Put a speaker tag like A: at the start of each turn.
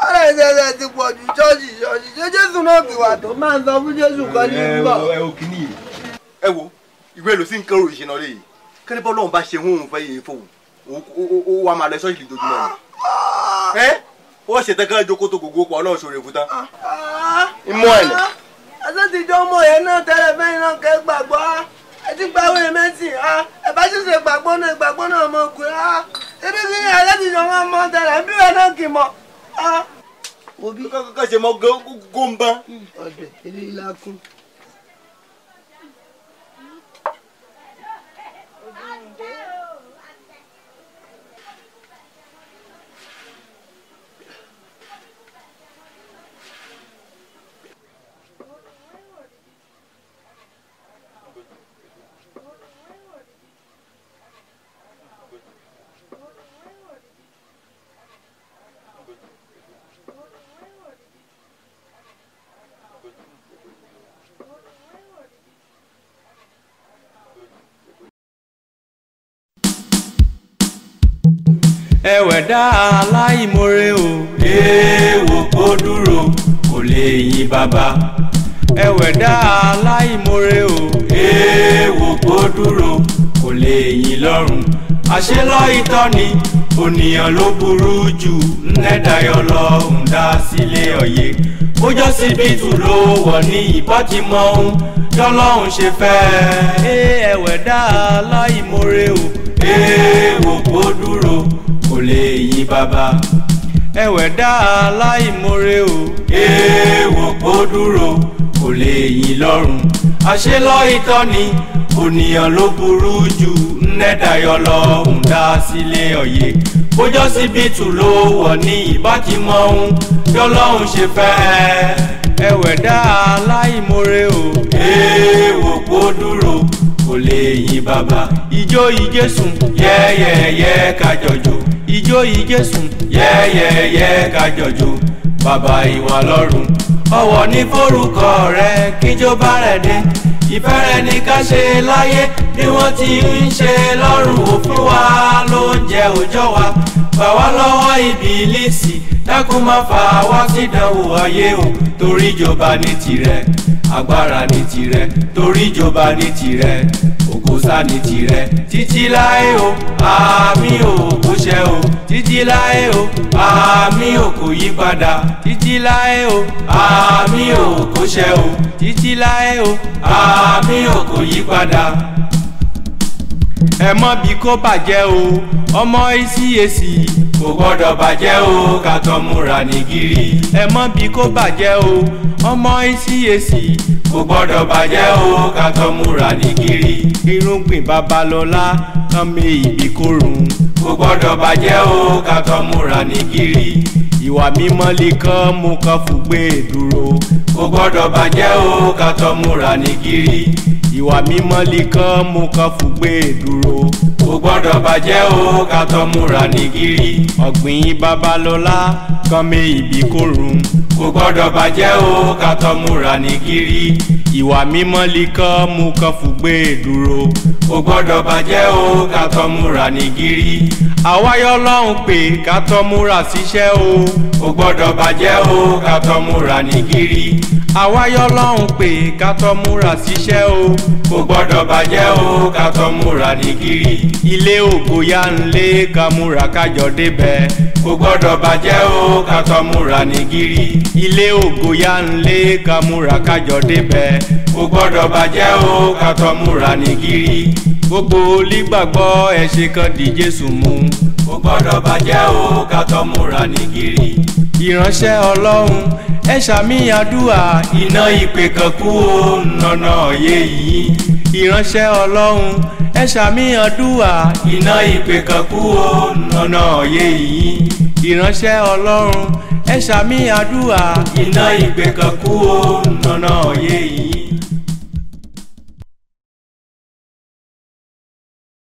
A: ara ìṣẹ̀ṣẹ̀ ti pọ̀ ju ṣọ́ọ̀ṣì ṣọ́ọ̀ṣì ṣé jésù náà fi wà tó máa ń sọ fún jésù kan ní
B: ẹ
A: bọ̀.
B: wo ẹ wo kìíní yìí ẹ wo ìwé èlò sí nǹkan òrìṣẹ́ náà léyìí kẹ́lẹ́ bọ́ lọ́run bá ṣe hún fẹ́ yìí fóun ó wà máa lọ ṣọ́ọ̀ṣì lójoojúmọ́ ni ẹ ó ṣe tẹ́kẹ́ jókòó tó gbogbo pọ̀ ọlọ́run ṣòro fún tán ìmọ̀ ẹ̀ nà.
A: àtúntìjọ́ ọmọ yẹn náà tẹ́lẹ̀ fẹ́yìn náà kẹ́ gbàgbọ́ á ẹ ti gba àwọn èmẹ́sì á ẹ bá ṣẹ̀ṣẹ̀ gbàgbọ́ náà ìgbàgbọ́ náà ọmọ ògùn á ebi kí ni àtúntìjọ́ wọn mọ tẹ́lẹ̀ bí wọn náà kì í mọ. wo bí
B: kọ́kọ́ ṣe mọ góńbá.
A: ọ̀dẹ̀ ilé ilá kún.
C: ẹwẹ̀dá aláìmoore o. èèwọ̀ kó dúró kò lè yin bàbá. ẹwẹ̀dá aláìmoore o. èèwọ̀ kó dúró kò lè yin lọ́rùn. àṣelọ́ ìtọ́ni ònìyàn ló burú jù ńlẹ́dàyọ̀ lọ́hùn dá sílé ọ̀yẹ́. bójọ́ síbítù ló wọ̀ ní ìbátìmọ̀ ohun tọ́lọ́hùn ṣe fẹ́. ẹ ẹwẹ̀dá aláìmoore o. èèwọ̀ kó dúró kò lè yin bàbá. ẹwẹ̀dá aláìmoore o. èèwọ̀ kó dúró kò lè yin lọ́rùn. àṣelọ́ ìtọ́ni ònìyàn ló burú jù ńlẹ́dàyọ̀ lọ́hùn dá sílé ọ̀yẹ́. bójọ́ síbítù ló wọ̀ ní ìbátìmọ̀ ohun tọ́lọ́hùn ṣe fẹ́. ẹwẹ̀dá aláìmoore o. èèwọ̀ kó dúró kò lè yin bàbá. ijó ìjésùn yẹ́yẹ́yẹ́ kájọjò ijó ìjésùn yẹ́yẹ́yẹ́ kájọjò bàbá ìwà lọ́rùn ọwọ́ ní forúkọ rẹ kíjó bá rẹ̀ dé ìfẹ́ rẹ ní ká ṣe láyé bí wọ́n ti ń ṣe lọ́rùn òfin wa ló ń jẹ òjọ́ wa gbà wá lọ́wọ́ ìbílísì dákun má fà wá sídánwò ayé o torí ìjọba ní tirẹ̀ agbára ní tirẹ̀ torí ìjọba ní tirẹ̀ ògòsà ní tirẹ̀ títí láé o àmì ò kò ṣẹ o títí láé o àmì ò kò yí padà títí láé o àmì ò kò ṣẹ o títí láé o àmì ò kò yí padà ẹ mọ bí kò bàjẹ́ o ọmọ ìsíyèsí kò gbọ́dọ̀ bàjẹ́ o ká tó múra ní gírí ẹ mọ bí kò bàjẹ́ o ọmọ ìsíyèsí kò gbọ́dọ̀ bàjẹ́ o ká tó múra ní gírí irúgbìn babalọ́lá kan mi ìbí kórun kò gbọ́dọ̀ bàjẹ́ o ká tó múra ní gírí ìwà mímọ́ lè kán mú kan fùgbé dúró kò gbọ́dọ̀ bàjẹ́ o ká tó múra ní gírí ìwà mímọ́ lè kán mú kan fùgbé dúró kò gbọ́dọ̀ bàjẹ́ o ká tó múra ní gírí ọ̀gbìn babalọ́lá kan mi ìbí kórun kò gbọ́dọ̀ bàjẹ́ o ká tó múra ní gírí ìwà mímọ́ lè kán mú kan fùgbé dúró kò gbọ́dọ̀ bàjẹ́ o ká tó múra ní gírí àwáyọ́ lọ́hùn pé ká tó múra síṣẹ́ o kò gbọ́dọ̀ bàjẹ́ o ká tó múra ní gírí àwáyọ́ lọ́hùn pé ká tó múra síṣẹ́ o kò gbọ́dọ̀ bàjẹ́ o ká tó múra ní gírí ilé ògo yá ń lé ká múra kájọ débẹ̀ kò gbọ́dọ̀ bàjẹ́ o ká tó múra ní gírí ilé ògo yá ń lé ká múra kájọ débẹ̀ kò gbọ́dọ̀ bàjẹ́ o ká tó múra ní gírí gbogbo olígbàgbọ́ ẹ ṣe kan di Jésù mú kò gbọ́dọ̀ bàjẹ́ o ká tó múra ní gírí ìránṣẹ́ Ọlọ́run ẹ ṣàmì àdúrà iná ìpè kan kú ó nànà òye yìí ìránṣẹ́ Ọlọ́run ẹ ṣàmì àdúrà iná ìpè kan kú ó nànà òye yìí ìránṣẹ́ Ọlọ́run ẹ ṣàmì àdúrà iná ìpè kan kú ó nànà òye yìí.